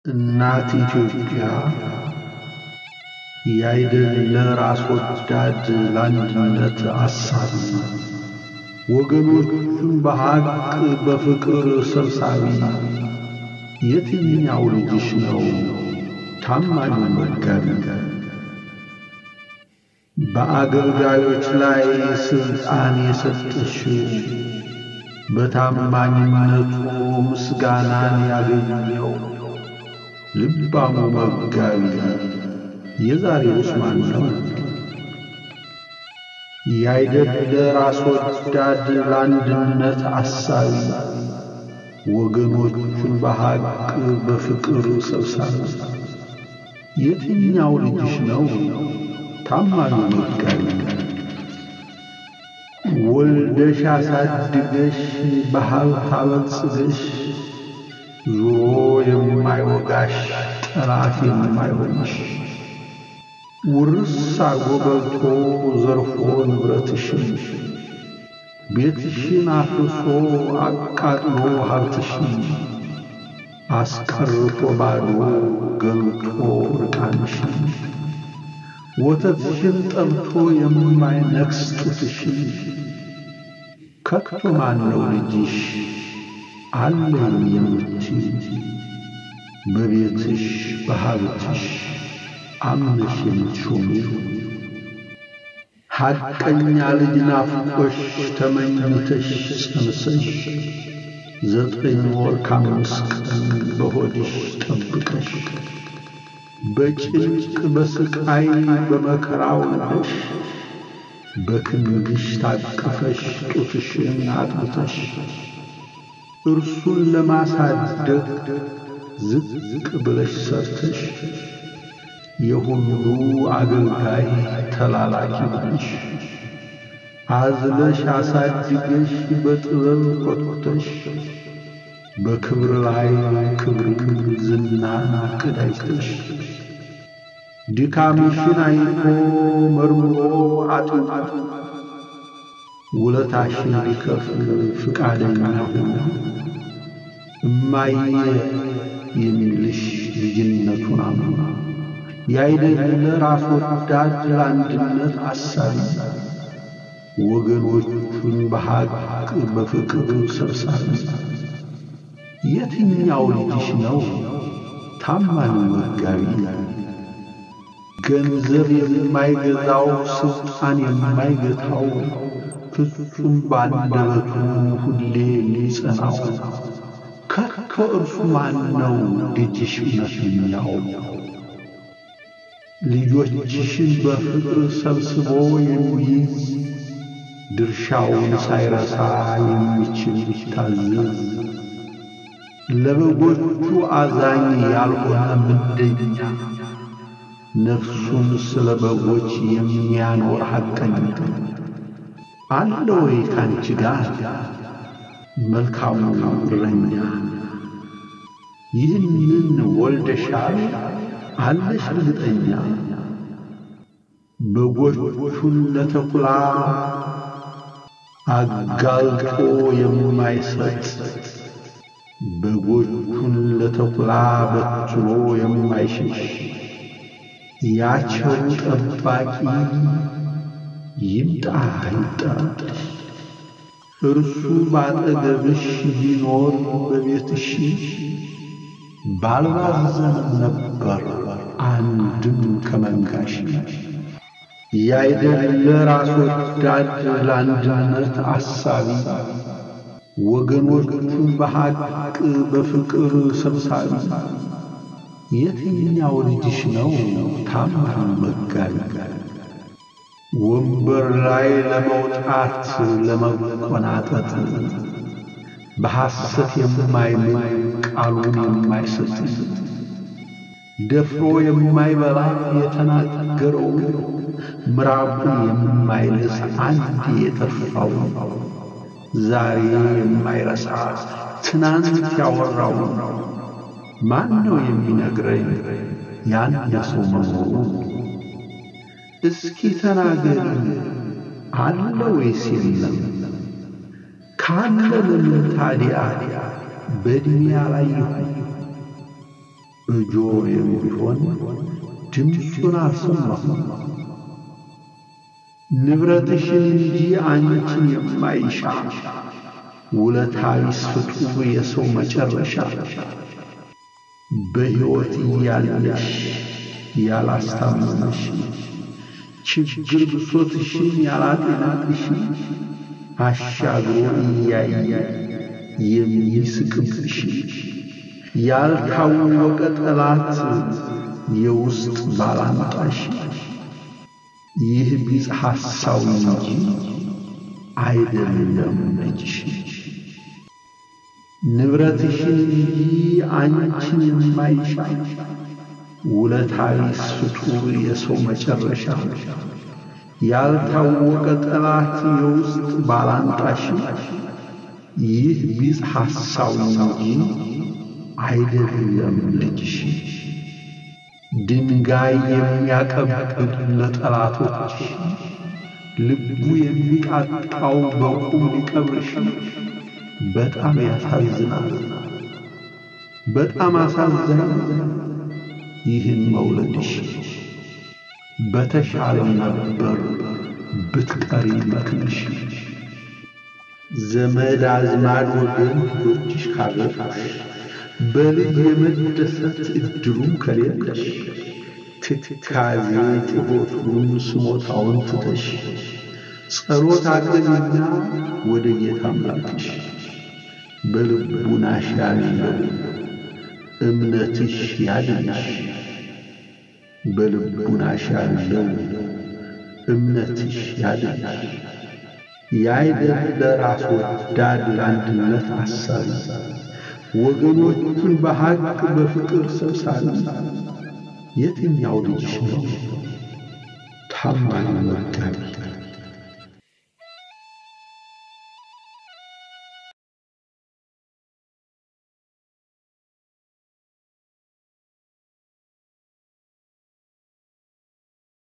እናት ኢትዮጵያ ያይደለ ራስ ወዳድ ለአንድነት አሳቢ ወገኖቹን በሐቅ በፍቅር ሰብሳቢ የትኛው ልጅሽ ነው ታማኙ መጋቢ? በአገልጋዮች ላይ ሥልጣን የሰጠሽው በታማኝነቱ ምስጋናን ያገኘው ልባሙ መጋቢ የዛሬውስ ማን ነው? ያይደለ ራስ ወዳድ ለአንድነት አሳቢ ወገኖቹን በሐቅ በፍቅር ሰብሳቢ የትኛው ልጅሽ ነው ታማኙ መጋቢ? ወልደሽ አሳድገሽ በሀብት አበልጽገሽ ዙሮ የማይወጋሽ ጠላት የማይሆንሽ ውርስ አጎበልቶ ዘርፎ ንብረትሽን ቤትሽን አፍርሶ አቃጥሎ ሀብትሽን አስቀርቶ ባዶ ገልጦ ርቃንሽን ወተትሽን ጠብቶ የማይነክስ ጡትሽን ከቶ ማነው ልጅሽ አለኝ የምትይ በቤትሽ በሀብትሽ አምነሽ የምትሾሚው ሐቀኛ ልጅ ናፍቆሽ ተመኝተሽ ጸንሰሽ ዘጠኝ ወር ከአምስት ቀን በሆድሽ ጠብቀሽ በጭንቅ በስቃይ በመከራ ወልደሽ በክንድሽ ታቅፈሽ ጡትሽን አጥብተሽ እርሱን ለማሳደግ ዝቅ ብለሽ ሰርተሽ የሁሉ አገልጋይ ተላላኪ ነሽ። አዝለሽ አሳድገሽ በጥበብ ኮትኩተሽ በክብር ላይ ክብርን ዝናን አቀዳጅተሽ ድካምሽን አይቶ መርምሮ አጥንቶ ውለታሽን ሊከፍል ፍቃደኛ ሆኖ እማዬ የሚልሽ ልጅነቱን አምኖ ያይደለ ራስ ወዳድ ለአንድነት አሳቢ ወገኖቹን በሐቅ በፍቅር ሰብሳቢ የትኛው ልጅሽ ነው ታማኝ መጋቢ? ገንዘብ የማይገዛው ስልጣን የማይገታው ፍጹም ባንደበቱ ሁሌ ሊጸናው ከቶ እርሱ ማን ነው ልጅሽ እውነተኛው? ልጆችሽን በፍቅር ሰብስቦ የሚይዝ ድርሻውን ሳይረሳ የሚችል ሊታዘዝ ለበጎቹ አዛኝ ያልሆነ ምንደኛ ነፍሱን ስለ በጎች የሚያኖር ሐቀኛ አለ ወይ ካንቺ ጋር መልካሙ እረኛ? ይህንን ወልደሻል አለሽ እርግጠኛ? በጎቹን ለተኩላ አጋልጦ የማይሰጥ በጎቹን ለተኩላ በትሮ የማይሸሽ ያቸው ጠባቂ ይምጣ ይምጣሽ። እርሱ ባጠገብሽ ቢኖር በቤትሽ ባልባዘንም ነበር አንድም ከመንጋሽ። ያይደለ ራስ ወዳድ ለአንድነት አሳቢ ወገኖቹን በሐቅ በፍቅር ሰብሳቢ የትኛው ልጅሽ ነው ታማኝ መጋቢ? ወንበር ላይ ለመውጣት ለመቆናጠጥ በሐሰት የማይምል ቃሉን የማይሰጥ ደፍሮ የማይበላ የተናገረው ምራቁን የማይልስ አንድ የተፋው ዛሬ የማይረሳ ትናንት ያወራው ማን ነው የሚነግረኝ ያነሰው መኖሩ? እስኪ ተናገሪ አለ ወይስ የለም? ካለ ለምን ታዲያ በዕድሜ አላየሁ? በጆሮዬም ቢሆን ድምፁን አልሰማሁም። ንብረትሽን እንጂ አንቺን የማይሻ ውለታ ቢስ ፍጡር የሰው መጨረሻ በሕይወት እያለሽ ያላስታመመሽ ችግር ብሶትሽን ያላጤናልሽ አሻግሮ እያየ የሚስቅብሽ ያልታወቀ ጠላት የውስጥ ባላንጣሽ ይህ ቢጽ ሐሳዊ እንጂ አይደለም ልጅሽ ንብረትሽን እንጂ አንቺን የማይሻ ውለታ ቢስ ፍጡር የሰው መጨረሻ ያልታወቀ ጠላት የውስጥ ባላንጣሽ ይህ ቢጽ ሐሳዊ እንጂ አይደለም ልጅሽ ድንጋይ የሚያቀብል ለጠላቶች ልቡ የሚቃጣው በቁም ሊቀብርሽ በጣም ያሳዝናል። በጣም አሳዛኝ ይህን መውለድሽ በተሻለ ነበር ብትቀሪ መክንሽ ዘመድ አዝማድ ወገን ልጆችሽ ካገባሽ በልጅ የመደሰት እድሉም ከሌለሽ ትካዜ ጩኸቱን ስሞታውን ትተሽ ጸሎት አቅርቢና ወደ ጌታ አምላክሽ በልቡናሽ ያለው እምነትሽ ያድንሽ በልቡናሽ ያለው እምነትሽ ያድንሽ ያይደለ ራስ ወዳድ ለአንድነት አሳቢ ወገኖቹን በሐቅ በፍቅር ሰብሳቢ የትኛው ልጅሽ ነው ታማኝ መጋቢ?